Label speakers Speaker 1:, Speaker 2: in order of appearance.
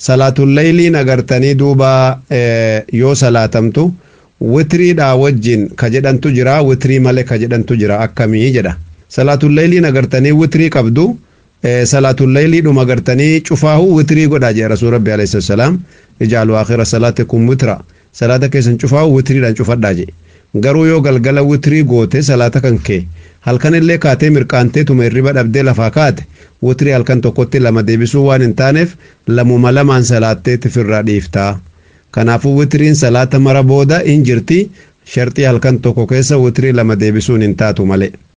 Speaker 1: salaatullayliin agartanii duuba yoo salaatamtu witiriidhaa wajjin ka jedhantu jira witirii malee ka jedhantu jira akkamii jedha salaatullayliin agartanii witirii qabdu salaatullayliidhuma agartanii cufaahu witirii godhaa jedha rasuul rabbi alayhi salaam ijaalu akhira salaatikum witira salaata keessan cufaahu witiriidhaan cufadhaa jedhe garuu yoo galgala witirii goote salaata kan kee halkan illee kaatee mirqaantee tuma hirriba dhabdee lafaa kaate witirii halkan tokkotti lama deebisuu waan hin taaneef lamuma lamaan salaattee tifirraa dhiiftaa kanaafuu witiriin salaata mara booda hin jirti sharxii halkan tokko keessa witirii lama deebisuun hin taatu malee.